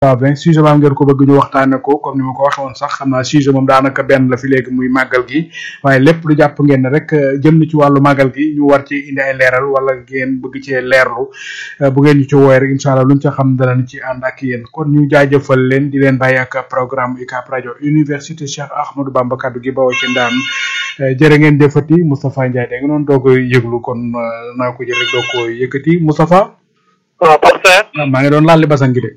waaw ben sujet baa ngeen ko bëgg ñu waxtaane ko comme ni ma ko waxee woon sax xam naa sujet moom daanaka benn la fi léegi muy màggal gi waaye lépp lu jàpp ngeen ne rek jëm na ci wàllu màggal gi ñu war ci indi ay leeral wala ngeen bëgg cee leerlu bu ngeen ñu ci woowee rek incha allah luñ ca xam danañ ci ànd ak yéen kon ñu jaajëfal leen di leen bàyyi ak programme UCAB rajo université Cheikh Ahmadou Bamba kaddu gi bawoo ci ndaan jërë ngeen jëfati Moustapha Ndiaye da nga noonu doog a yëglu kon naa ko jël rek doo ko yëkkati Moustapha waaw Pape maa ngi doon laal li basan gi de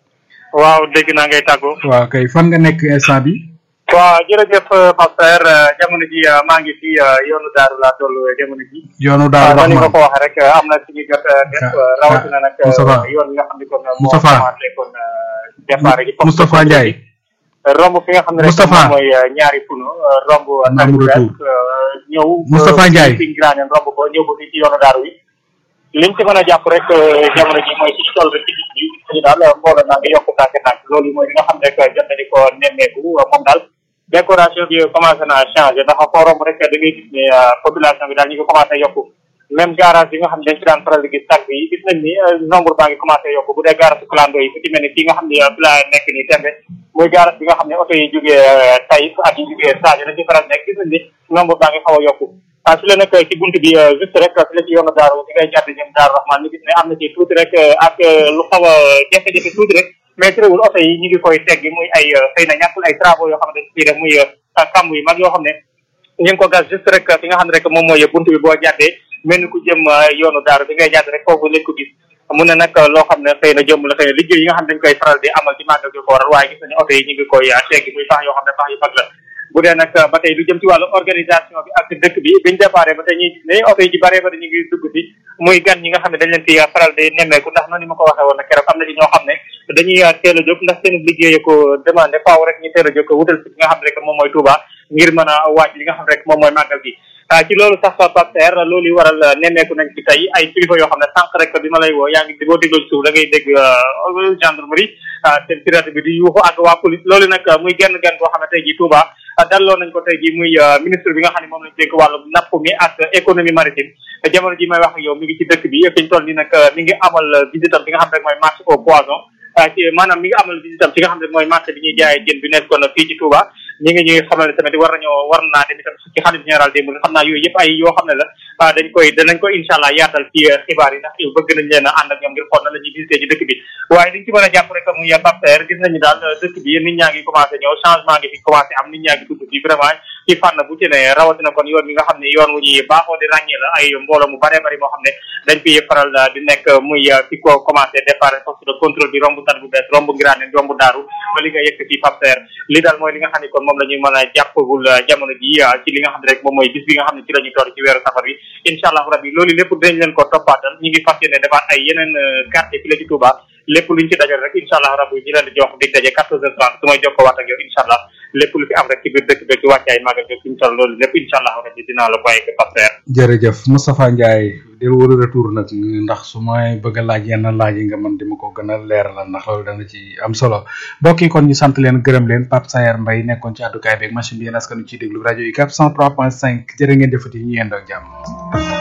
waaw dégg naa ngay tàggu. waaw kay fan nga nekk instant bi waaw jërëjëf Pape Saer jamono ji maa ngi fi yoonu daaru laa toll jamono ji. yoonu daaru ni nga ko waxee rek am na suñu jot def rawatina nag Moustapha yoon bi nga xam ne kon moo Moustapha commencé kon départ gi Moustapha Ndiaye romb fi nga xam ne rek Moustapha. moom mooy ñaari puno romb Naam retour. ñëw Moustapha Ndiaye. fi Ngiraaneen romb ko ñëw ba fii ci yoonu daaru wi liñ ci mën a jàpp rek jamono ji mooy ci toll ci gis bi ñu daal mbooloo naa ngi yokk tànk tànk loolu mooy li nga xam ne rek jot nañu ko nemmeeku moom daal décoration bi commencé naa changé ndax foo romb rek da ngay gis ne population bi daal ñu ngi commencé yokku même garage yi nga xam ne dañ ci daan faral di gis tànk yi gis nañ ni nombre baa ngi commencé yokku bu dee garage clando yi fu ci mel ni fii nga xam ne fi laa nekk nii tembe muy garage bi nga xam ne oto yi jógee tay ak yi jógee Sadio dañ ci faral di nekk gis nañ ni nombre baa ngi xaw a yokku ah fi la nag ci bunt bi juste rek fi la ci yoonu daaru fi ngay jàdd jëm daaru rahman ñu gis ne am na ci tuuti rek ak lu xaw a jafe-jafe tuuti rek mais terewul oto yi ñu ngi koy teggi muy ay xëy na ñàkkul ay travaux yoo xam ne dañ ciy def muy kàmb yu mag yoo xam ne ñu ngi ko gas juste rek fi nga xam ne rek moom mooy bunt bi boo jàddee mel ni ku jëm yoonu daaru bi ngay jàdd rek foofu lañ ko gis mun na nag loo xam ne xëy na jëmm la xëy na liggéey yi nga xam ne dañ koy faral di amal ci màggal gi ko waral waaye gis nañu oto yi ñu ngi koy teggi muy pax yoo xam ne pax yu mag la bu dee nag ba tey lu jëm ci wàllu organisation bi ak dëkk bi biñ déparé ba tey ñuy gis ne oto yi ci bare ba ñu ngi dugg si muy gan ñi nga xam ne dañ leen fi faral di nemmeeku ndax noonu ni ma ko waxee woon nag keroog am na ci ñoo xam ne dañuy teel a jóg ndax seen liggéey ko demandé faaw rek ñu teel a jóg wutal si nga xam ne rek moom mooy Touba ngir mën a waaj li nga xam ne rek moom mooy màggal gi ah ci loolu sax Pape Serre loolu yi waral nemmeeku nañ ci tey ay kilifa yoo xam ne sànq rek bi ma lay woo yaa ngi boo dégloo ci suuf da ngay dégg gendarmerie seen pirate bi di yuuxu ak waa police loolu nag muy genn genn boo xam ne tey ji Touba dalloo nañ ko tey ji muy ministre bi nga xam ne moom lañ dénk wàllu napp mi ak économie maritime jamono ji may wax ak yow mi ngi ci dëkk bi fi ñu toll nii nag mi ngi amal visitam bi nga xam ne rek mooy marché au poisson ci maanaam mi ngi amal visitam ci nga xam ne mooy marché bi ñuy jaayee jën bi nekkoon fii ci Touba ñi ngi ñuy xamal ne tamit war nañoo war naa dem itam ci xalif général démb xam naa yooyu yëpp ay yoo xam ne la ah dañ koy danañ ko incha allah yaatal ci xibaar yi ndax bëgg nañ leen a ànd ak ñoom ngir xool na la ñuy visité ci dëkk bi waaye liñ ci mën a jàpp rek muy Pape Serre gis nañu daal dëkk bi nit ñaa ngi commencé ñëw changement ngi fi commencé am nit ñaa ngi dugg ci vraiment ci fànn bu ci ne rawatina kon yoon bi nga xam ne yoon wu ñuy baaxoo di ràññee la ay mbooloo mu bare bari moo xam ne dañ fi faral di nekk muy fi ko commencé départ poste de contrôle bi romb tat bu bees romb ngiraane romb daaru ba li nga yëkk ci Pape Serre li daal mooy li nga xam ne kon moom la ñuy mën a jàppagul jamono ji ci li nga xam ne rek moom mooy bis bi nga xam ne ci la ñuy toll ci weeru safar bi incha allah rabbi loolu lépp dinañ leen ko toppaatal ñu ngi fas yéene defaat ay yeneen quartier fi la ci Touba lépp luñ ci dajal rek incha allah rabbi ñu leen di jox dig daje quatorze heures trente su may jokkoo waat ak yow incha allah lépp lu fi am rek ci biir dëkk bi ci wàccaay magal bi suñu toll loolu lépp incha allah rabbi dinaa la bàyyi ko Pape Serre jërëjëf Moustapha Ndiaye del wër retour nag ndax su may bëgg a laaj yenn laaj yi nga mën di ma ko gën a leeralal ndax loolu dana ci am solo mbokk yi kon ñu sant leen gërëm leen Pape Sayer Mbaye nekkoon ci àddukaay beeg machine bi yéen askanu ciy déglu rajo UCAB 103.5 jërë ngeen defati ñu yendoo ak jàmm